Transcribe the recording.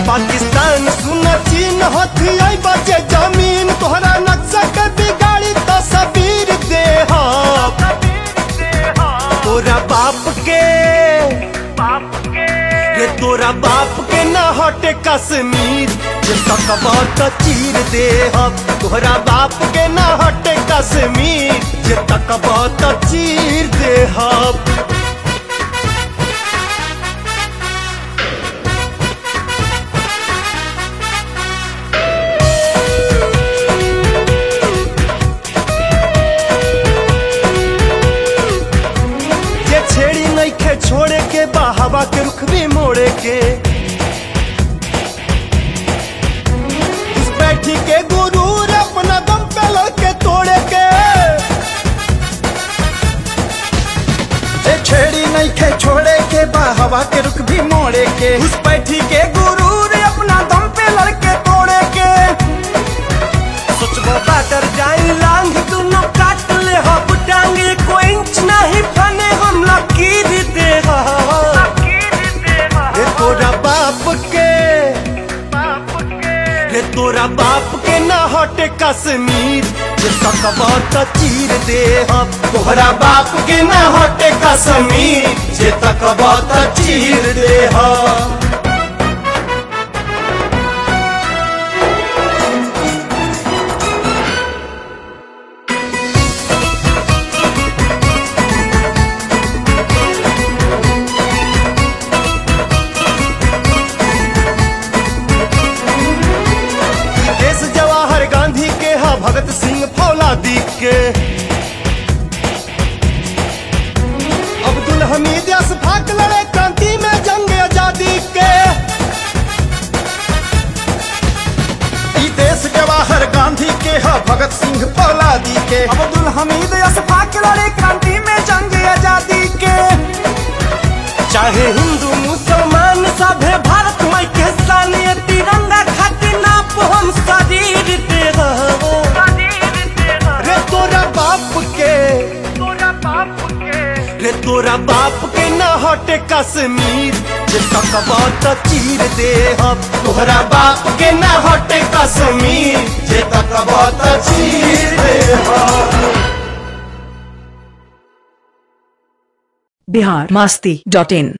पाकिस्तान सुन चीन हथी आई बचे जमीन तोहरा नक्शा के बिगाड़ी तस्वीर दे तोरा बाप के रे तोरा बाप के न हटे कश्मीर जे सकबा त चीर दे तोहरा बाप के न हटे कश्मीर जे तकबा त चीर दे ये छेड़ी नहीं खे छोड़े के बा हवा के रुख भी मोड़े के इस बैठी के गुरूर अपना दम पे लड़के तोड़े के ए छेड़ी नहीं खे छोड़े के बा हवा के रुख भी मोड़े के उस बैठी के गुरूर अपना दम पे लड़के तोड़े के सोचबो बाटर जाई लांग दुनो काट ले हब टांग को इंच नहीं फने हम लकीर दे रे तोरा बाप के रे तोरा बाप के न हटे कश्मीर जे सकबा त चीर दे हम तोहरा बाप के न हटे कश्मीर जे तकबा त चीर दे हम देश जवाहर गांधी के हा भगत सिंह फौलादी के अब्दुल हमीद अशफाक लड़े क्रांति में जंग आजादी के ई देश जवाहर गांधी के ह भगत सिंह फौलादी के अब्दुल हमीद अशफाक लड़े क्रांति में जंग आजादी के चाहे हिंदू मुसलमान सभे भारत माई के सानिय तिरंगा खातिर नाप हम शरीर दे रहो रे तोरा बाप के रे तोरा बाप के न हटे कश्मीर जे सकबा त चीर दे हम तोहरा बाप के न हटे कश्मीर जे तकबा त चीर दे हम बिहार मस्ती डॉट इन